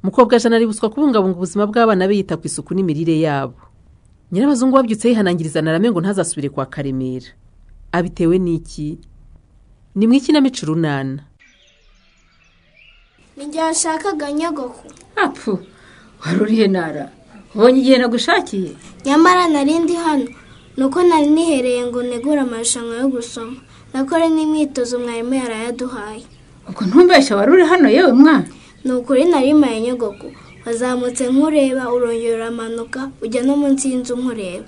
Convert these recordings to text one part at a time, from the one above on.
mukobwajana aributswa kubungabunga ubuzima bw'abana be yita ku isuku n'imirire yabo nyirabazungu wabyutse yihanangiriza na rame ngo ntazasubire kwa karemera abitewe n'iki ni mu ikinamico urunana ni igihe washakaga nyogoko apfu wari urihe nara ubonye igihe nagushakiye nyamara nari ndi hano ni uko nari nihereye ngo negure amarushanwa yo gusoma nakore n'imyitozo mwarimu yarayaduhaye ubwo ntumbeshya wari uri hano yewe mwana ni ukuri nari maye nyogoko wazamutse nkureba urongera uramanuka ujya no munsi y'inzu nkureba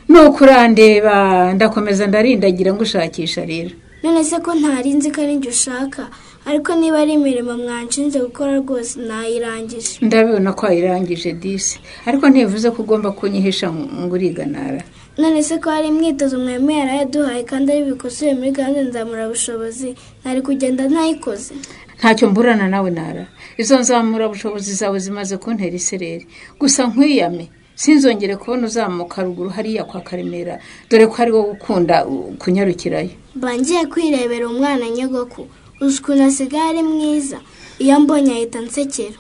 ni ukurandeba ndakomeza ndarindagira ngushakisha rero none se ko ntari nzi ko ari njye ushaka ariko niba ari imirimo mwanshinze gukora rwose nayirangije ndabibona ko wayirangije disi ariko ntibivuze ko ugomba kunyihisha ngo uriganara none se ko hari imyitozo mwarimu yarayaduhaye kandi ari bikosoye muri gahunda nzamurabushobozi ntari kugenda ntayikoze ntacyo mburana nawe nara izo nzamurabushobozi zawe zimaze kuntera isereri gusa nkwiyame sinzongere kubona uzamuka ruguru hariya kwa karemera dore ko ari wo ukunda kunyarukirayo mba ngiye kwirebera umwana nyogoko uzi ukuntu asigaye ari mwiza iyo ambonye ahita nsekera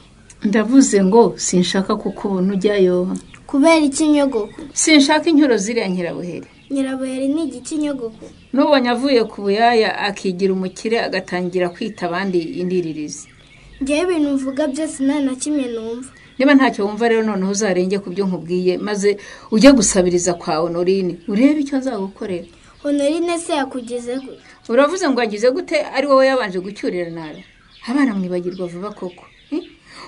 ndavuze ngo sinshaka kukubona ujyayo kubera iki nyogoko sinshaka incyuro ziriya nyirabuheri nyirabuheri ni igiki nyogoko n'ubonye avuye ku buyaya akigira umukire agatangira kwita abandi indiririzi ngewe ibintu mvuga byose nta na kimwe numva niba ntacyo wumva rero noneho uzarenge ku byo nkubwiye maze ujye gusabiriza kwa honorine urebe icyo nzagukorera honorine se yakugize gute uravuze ngo wagize gute ari wowe yabanje gucyurira nara abana mwibagirwa vuba koko Eh?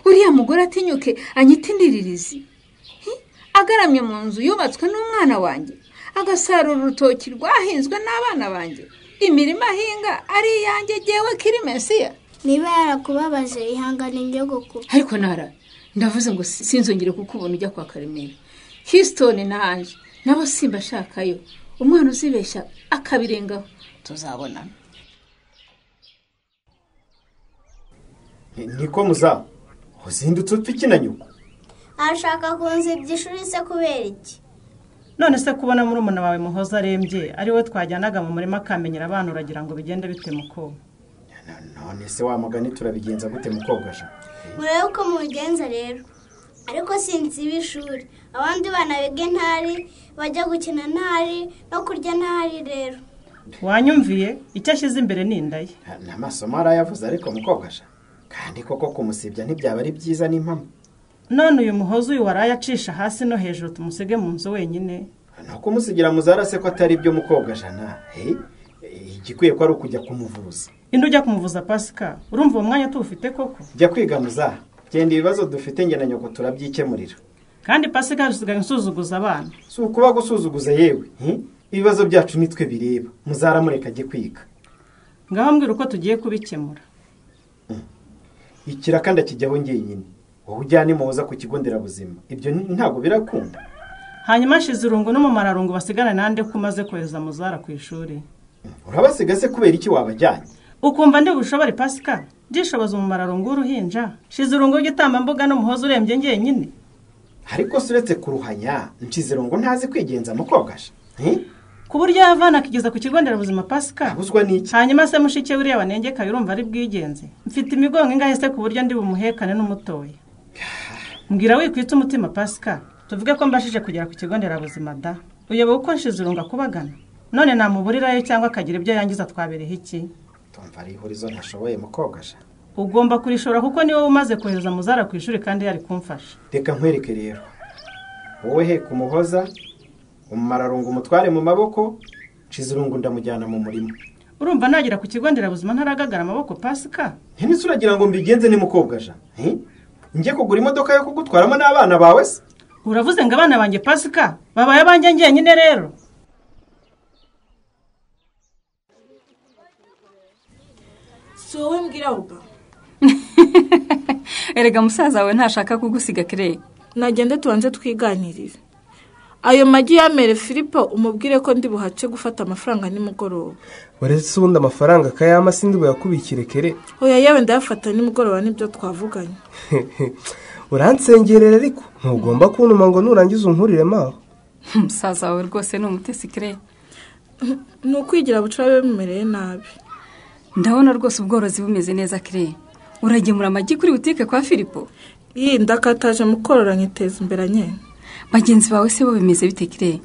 uriya mugore atinyuke anyita indiririzi Eh? agaramye mu nzu yubatswe n'umwana wanjye agasarura urutoki rwahinzwe n'abana banjye imirima ahinga ari iyanjye ngewe kiri mesiya niba yarakubabaje ihangane nyogoko ariko nara ndavuze ngo si- sinzongere kukubona ujya kwa karemera hisitoni n'ange nabo simbashakayo umwana uzibeshya akabirengaho tuzabonana niko muzamu uzindutse upfa nyuko arashaka kunzibya ishuri se kubera iki none se kubona murumuna wawe muhoza arembye ari we twajyanaga mu murima akamenyera abana uragira ngo bigende bite muko none se wa mugani turabigenza gute mukobwa je murebe uko mubigenza rero ariko sinziba ishuri abandi bana biga intari bajya gukina ntari no kurya ntari rero wanyumviye icyo ashyize imbere ni inda ye n'amasomo arayavuze ariko mukobwa je kandi koko kumusibya ntibyaba ari byiza n'impamo none uyu muhoza uyu waraye acisha hasi no hejuru tumusige mu nzu wenyine no kumusigira muzara se ko atari byo mukobwa jana he igikwiye ko ari ukujya kumuvuza indi ujya kumuvuza pasika urumva uwo mwanya tuwufite koko jya kwiga muzaha genda ibibazo dufite njye na nyoko turabyikemurira kandi pasika dusigaye nsuzuguza abana si ukuba gusuzuguza yewe he? ibibazo byacu nitwe bireba muzara mureka ajye kwiga ngaho mbwira uko tugiye kubikemura ikiraka kijyaho njyenyine wowe ujyane muhoza ku kigo nderabuzima ibyo ni- ntabwo birakunda hanyuma ashize irungu n'umumararungu basigarane nande ko umaze kohereza muzara ku ishuri urabasiga se kubera iki wabajyanye ukumva ndi bushobore pasika byishoboza umumararungu w'uruhinja shize urungu rw'igitambambuga n'umuhoza urembye njyenyine ariko se uretse kuruhanya nshyizirongo ntazi kwigenza mukobwasha ku buryo yavana akigeza ku kigo nderabuzima pasika abuzwa n'iki hanyuma se mushike we uriya wanengeka urumva ari bwigenze mfite imigongo ingahe se ku buryo ndi bumuhekane n'umutoya mbwira wikwitse umutima pasika tuvuge ko mbashije kugera ku kigo nderabuzima da uyoboye uko nshize urungu akubagana none namuburirayo cyangwa akagira ibyo yangiza twabereho iki tumva ari ihurizo ntashoboye mukobwasha ugomba kurishora kuko ni wowe umaze kohereza muzara ku ishuri kandi yari kumfasha reka nkwereke rero wowe he kumuhoza umumararungu umutware mu maboko nshizirungu ndamujyana mu murima urumva nagera ku kigo nderabuzima ntaragagara amaboko pasika ntininsi uragira ngo mbigenze ni mukobwasha njye kugura imodoka yo kugutwaramo n'abana bawe se uravuze ngo abana banjye pasika babaye abanjye njyenyine rero si wowe mbwirabura erega musaza wawe ntashaka kugusiga kire nagende tubanze twiganirire ayo magi yamere filipo umubwire ko ndi buhace gufata amafaranga nimugoroba uretse ubundi amafaranga akayama sindi buyakubikire kere oya yewe ndayafata nimugoroba nibyo twavuganye uransengerera ariko ntugomba kuntuma ngo nurangiza unkuriremo aho musaza wawe rwose ni umutesi kire ni ukwigira bucura biba bimereye nabi ndabona rwose ubworozi bumeze neza kire uragemura amagi kuri butike kwa filipo yindi akataje mukorora nkiteza imbere nyine bagenzi bawe se bo bimeze bite kire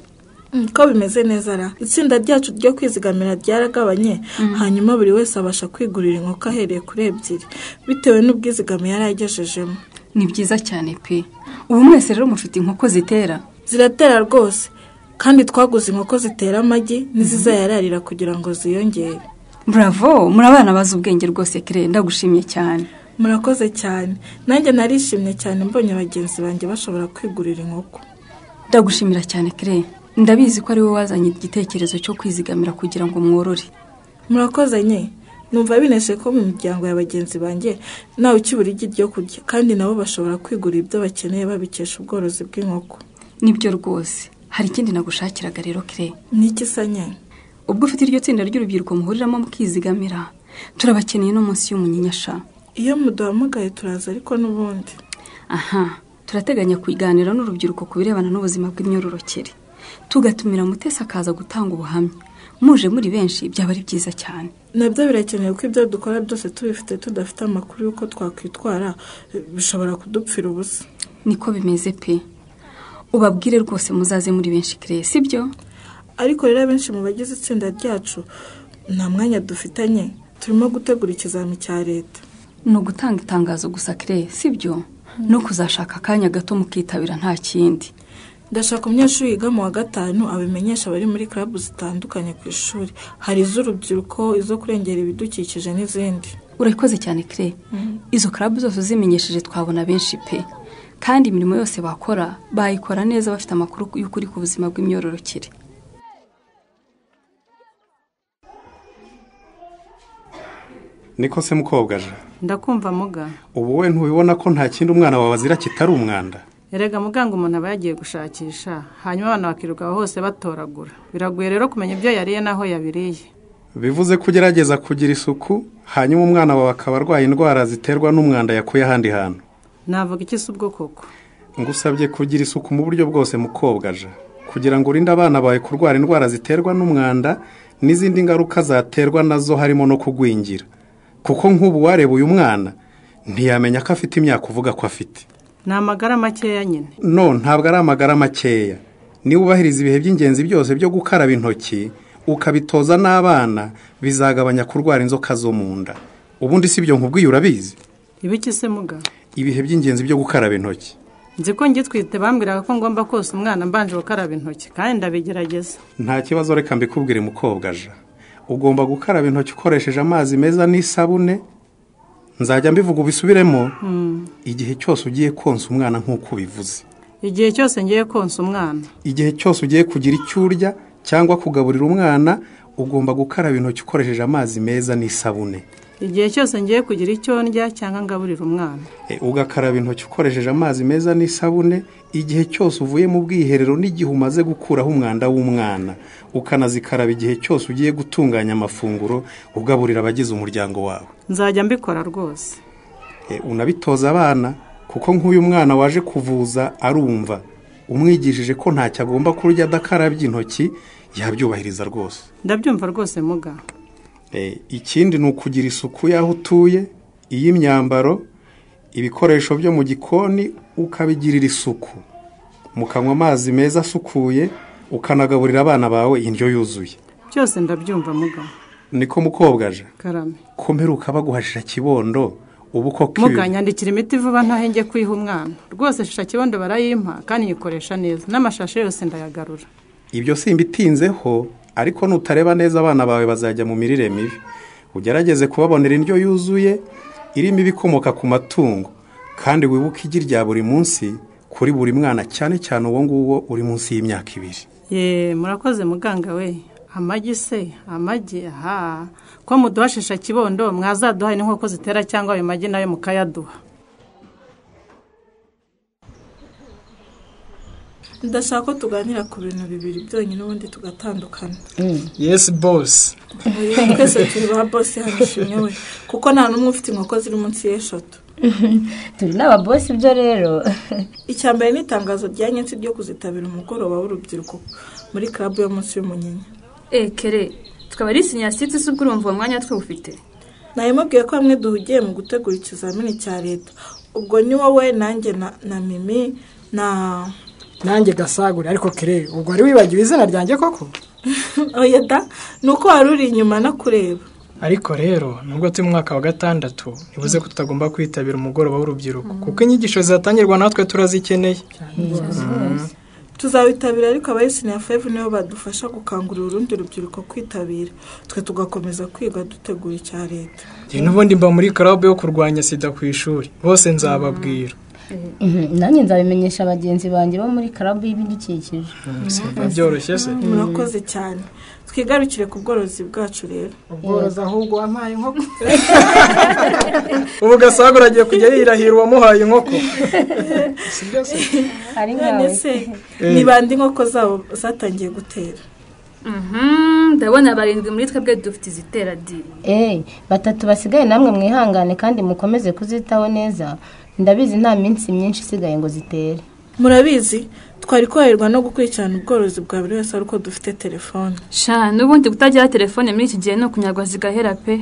Mm, ko bimeze neza ra itsinda ryacu ryo kwizigamira ryaragabanye hanyuma buri wese abasha kwigurira inkoko ahereye kuri ebyiri bitewe n'ubwizigame yari agejejemo ni byiza cyane pe ubu mwese rero mufite inkoko zitera ziratera rwose kandi twaguze inkoko zitera amagi n'izizayararira kugira ngo ziyongere buravo muri abana bazi ubwenge rwose kire ndagushimye cyane murakoze cyane nanjye narishimye cyane mbonye bagenzi banjye bashobora kwigurira inkoko ndagushimira cyane kire ndabizi ko ari wowe wazanye igitekerezo cyo kwizigamira kugira ngo mworore murakoze nye numva bineshe ko mu miryango ya bagenzi banjye ntawe ukibura igi ryo kurya kandi nabo bashobora kwigurira ibyo bakeneye babikesha ubworozi bw'inkoko nibyo rwose hari ikindi nagushakiraga rero kire ni iki sa nye ubwo ufite iryo tsinda ry'urubyiruko muhuriramo mukizigamira turabakeneye no munsi y'umunyinyasha iyo muduhamagaye turaza ariko n'ubundi aha turateganya kuganira n'urubyiruko ku birebana n'ubuzima bw'imyororokere tugatumira mutesi akaza gutanga ubuhamya muje muri benshi byaba ari byiza cyane nabyo birakenewe ko ibyo dukora byose tubifite tudafite amakuru y'uko twakwitwara eh, bishobora kudupfira ubusa niko bimeze pe ubabwire rwose muzaze muri benshi kire sibyo ariko rero abenshi mu bagize itsinda ryacu nta mwanya dufitanye turimo gutegura ikizami cya leta ni ugutanga itangazo gusa kire sibyo no kuzashaka akanya gato mukitabira nta kindi ndashaka umunyeshuri wiga mu wa gatanu abimenyesha abari muri karabu zitandukanye ku ishuri hari iz'urubyiruko izo kurengera ibidukikije n'izindi urayikoze cyane kire izo karabu zose uzimenyesheje twabona benshi pe kandi imirimo yose bakora bayikora neza bafite amakuru y'ukuri ku buzima bw'imyororokere niko se mukobwa aje ndakumva muga ubu we ntubibona ko nta kindi umwana wawe azira kitari umwanda erega muganga umuntu aba yagiye gushakisha hanyuma abana bakiruka hose batoragura biragoye rero kumenya ibyo yariye n'aho yabiriye bivuze ko ugerageza kugira isuku hanyuma umwana wawe akaba arwaye indwara ziterwa n'umwanda yakuye ahandi hantu navuga iki se ubwo koko ngusabye kugira isuku mu buryo bwose mukobwa aje kugira ngo urinde abana bawe kurwara indwara ziterwa n'umwanda n'izindi ngaruka zaterwa nazo harimo no kugwingira kuko nk'ubu wareba uyu mwana ntiyamenya ko afite imyaka uvuga ko afite ni amagara makeya nyine no ntabwo ari amagara makeya niba ubahiriza ibihe by'ingenzi byose byo gukaraba intoki ukabitoza n'abana bizagabanya kurwara inzoka zo mu nda ubundi si ibyo nkubwiye urabizi ibiki se muga ibihe by'ingenzi byo gukaraba intoki nzi ko ngitwite bambwiraga ko ngomba kose umwana mbanje gukaraba intoki kandi ndabigerageza nta kibazo reka mbikubwire mukobwa aja ugomba gukaraba intoki ukoresheje amazi meza n'isabune nzajya mbivuga ubisubiremo igihe cyose ugiye konsa umwana nk'uko ubivuze igihe cyose ngiye konsa umwana igihe cyose ugiye kugira icyo urya cyangwa kugaburira umwana ugomba gukaraba intoki ukoresheje amazi meza n'isabune igihe cyose ngiye kugira icyo ndya cyangwa ngaburira umwana E, ugakaraba intoki ukoresheje amazi meza n'isabune igihe cyose uvuye mu bwiherero n'igihe umaze gukuraho umwanda w'umwana ukanazikaraba igihe cyose ugiye gutunganya amafunguro ugaburira abagize umuryango wawe nzajya mbikora rwose E, unabitoza abana kuko nk'uyu mwana waje kuvuza arumva umwigishije ko ntacyo agomba kurya adakarabye intoki yabyubahiriza rwose ndabyumva rwose muga E, ikindi ni ukugira isuku y'aho utuye iy'imyambaro ibikoresho byo mu gikoni ukabigirira isuku mukanywa amazi meza asukuye ukanagaburira abana bawe indyo yuzuye byose ndabyumva muga niko mukobwa aje karame ko mperuka baguhashira kibondo ubu koko ibi- muga nyandikira imiti vuba ntaho njye kuyiha umwana rwose shisha kibondo barayimpa kandi nyikoresha neza n'amashashi yose ndayagarura ibyo simbitinzeho ariko nutareba neza abana bawe bazajya mu mirire mibi ugerageze kubabonera indyo yuzuye irimo ibikomoka ku matungo kandi wibuke igi rya buri munsi kuri buri mwana cyane cyane uwo nguwo uri munsi y'imyaka ibiri ye murakoze muganga we amagi se amagi aha ko muduha shisha kibondo mwazaduha n'inkoko zitera cyangwa ayo magi nayo mukayaduha ndashaka ko tuganira ku bintu bibiri byonyine ubundi tugatandukana yesi bosi Oya, twese turi ba bose hano ishimwe we kuko nta n'umwe ufite inkoko ziri munsi y'eshatu turi n'ababosi ibyo rero icya mbere ni itangazo rya nyinshi ryo kuzitabira umugoroba w'urubyiruko muri karabu yo munsi y'umunyinya ekere tukaba ari sinyasitisi ubwo urumva uwo mwanya tuwufite nayimubwiye ko bamwe duhugiye mu gutegura ikizamini cya leta ubwo ni wowe nanjye na- na mimi na nanjye gasagure ariko kere ubwo wari wibagiwe izina ryanjye koko oya da ni uko wari uri inyuma no kureba ariko rero nubwo turi mu mwaka wa gatandatu ntibuze ko tutagomba kwitabira umugoroba w'urubyiruko kuko inyigisho zitangirwa natwe turazikeneye tuzawitabira ariko abayisine ya fevu nibo badufasha gukangurira urundi rubyiruko kwitabira twe tugakomeza kwiga dutegura icya leta Njye n'ubundi mba muri karabu yo kurwanya sida ku ishuri bose nzababwira nanjye nzabimenyesha bagenzi banjye bo muri karabu y'ibidukikije biba byoroshye se murakoze cyane twigarukire ku bworozi bwacu rero ubworozi ahubwo wampaye inkoko ubu gasagure agiye kujya yirahira uwamuhaye inkoko ari none se ni bande inkoko zabo zatangiye gutera ndabona barindwi muri twebwe dufite izitera diri Eh, batatu basigaye namwe mwihangane kandi mukomeze kuzitaho neza ndabizi nta minsi myinshi isigaye ngo zitere murabizi twari koroherwa no gukurikirana ubworozi bwa buri wese ariko dufite telefone sha n'ubundi kutagira telefone muri iki gihe ni ukunyagwa zigahera pe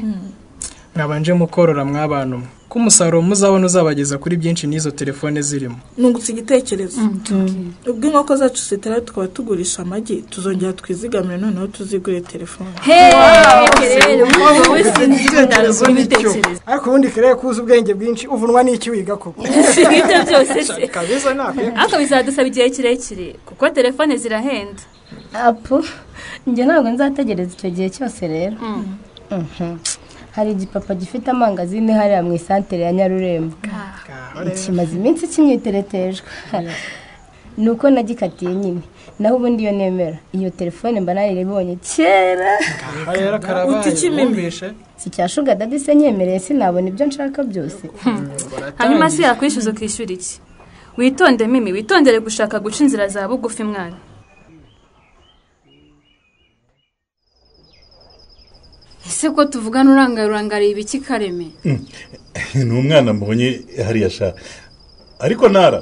mwabanje mukorora mw'abantu mwe ko umusaruro muzabona uzabageza kuri byinshi n'izo telefone zirimo nungutse igitekerezo ubwo inkoko zacu zitera tukaba tugurisha amagi tuzongera twizigamire noneho tuzigure telefone ariko ubundi kereye kuzi ubwenge bwinshi uvunwa n'iki wiga koko ibyo byose se kabisa nakwe ariko bizadusaba igihe kirekire kuko telefone zirahenda apu njye ntabwo nzategereza icyo gihe cyose rero Mhm. hari igipapa gifite amangazine hariya mu isantere ya nyarurembo kimaze iminsi kimwiteretejwe ni uko nagikatiye nyine naho ubundi iyo nemera iyo telefone mba naribonye kera uti ikimimeshe si cya shuga dadi se nyemereye sinabona ibyo nshaka byose hanyuma se yakwishyuza ukishyura iki witonde mimi witondere gushaka guca inzira za bugufi mwana ese ko tuvugana urangarurangariye ibiki kareme ni umwana mbonye hariya sha ariko nara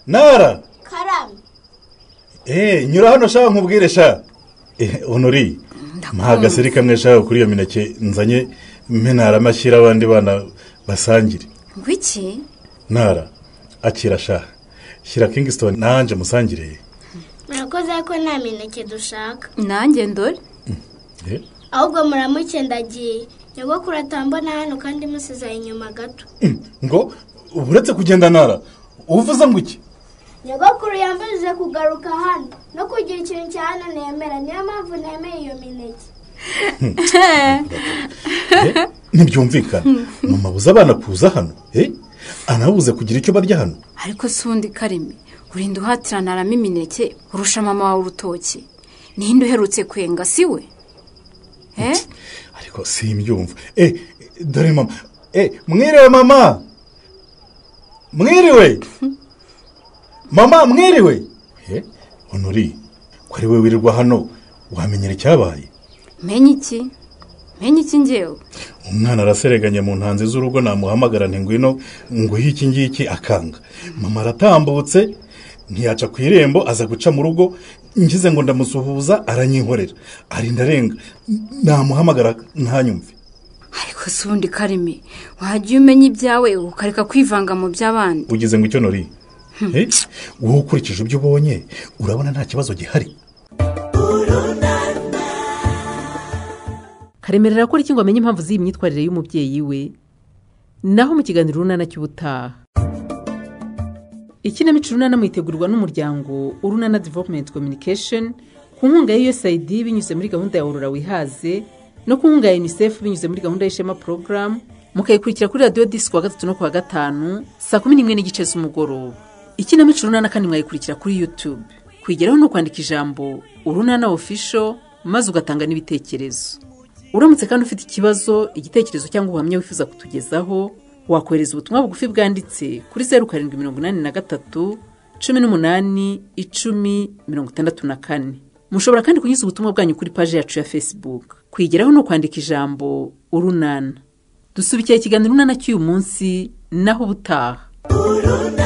nara karame eee nyura hano shaka nkubwire sha Eh, honori mpagaseri kamwe shaka kuri iyo mineke nzanye mpe nara mashyira abandi bana basangire ngwiki nara akira sha shyira kingston nanjye musangire murakoze ko nta mineke dushaka nanjye ndore ahubwo muramuke ndagiye nyogokuru atambona hano kandi musizaye inyuma gato ngo uba uretse kugenda nara uvuze ngo iki nyogokuru yambuze kugaruka hano no kugira ikintu cya hano nemera niyo mpamvu nemeye iyo mineke ntibyumvikana mama buze abana kuza hano eh? anabuze kugira icyo barya hano ariko si undi kareme urinda uhatiranaramo imineke urusha mama wawe urutoki ninde uherutse kwenga si we Eh? ariko simbyumva eh dore mama eh mwiriwe mama mwiriwe mama mwiriwe eh honori ko ari we wirirwa hano wamenyera icyabaye menye iki menye iki ngewe umwana arasereganye mu ntanzi z'urugo namuhamagara nti ngwino nguhe iki ngiki akanga mama aratambutse ntiyaca ku irembo aza guca mu rugo ngize ngo ndamusuhuza aranyihorera arinda arenga namuhamagara ntanyumve ariko si undi kareme wajya umenya ibyawe ukareka kwivanga mu by'abandi ugize ngo icyo nori Eh, wowe ukurikije ibyo ubonye urabona nta kibazo gihari karemera arakora iki ngo amenye impamvu z'iyi myitwarire y'umubyeyi we naho mu kiganiro urunana cy'ubutaha ikinamico urunana mwitegurwa n'umuryango urunana development communication ku nkunga ya usaid binyuze muri gahunda ya aurora wihaze no ku nkunga ya unicef binyuze muri gahunda y'ishema porogaramu mukayikurikira kuri radiyo disi kuwa gatatu no kuwa gatanu saa kumi n'imwe n'igice z'umugoroba ikinamico urunana kandi mwayikurikira kuri youtube kuyigeraho ni ukwandika ijambo urunana official maze ugatanga n'ibitekerezo uramutse kandi ufite ikibazo igitekerezo cyangwa ubuhamya wifuza kutugezaho wakohereza ubutumwa bugufi bwanditse kuri zeru karindwi mirongo inani na gatatu cumi n'umunani icumi mirongo itandatu na kane mushobora kandi kunyuza ubutumwa bwanyu kuri paji yacu ya facebook kuyigeraho ni ukwandika ijambo urunana dusubikira ikiganiro urunana cy'uyu munsi naho ubutaha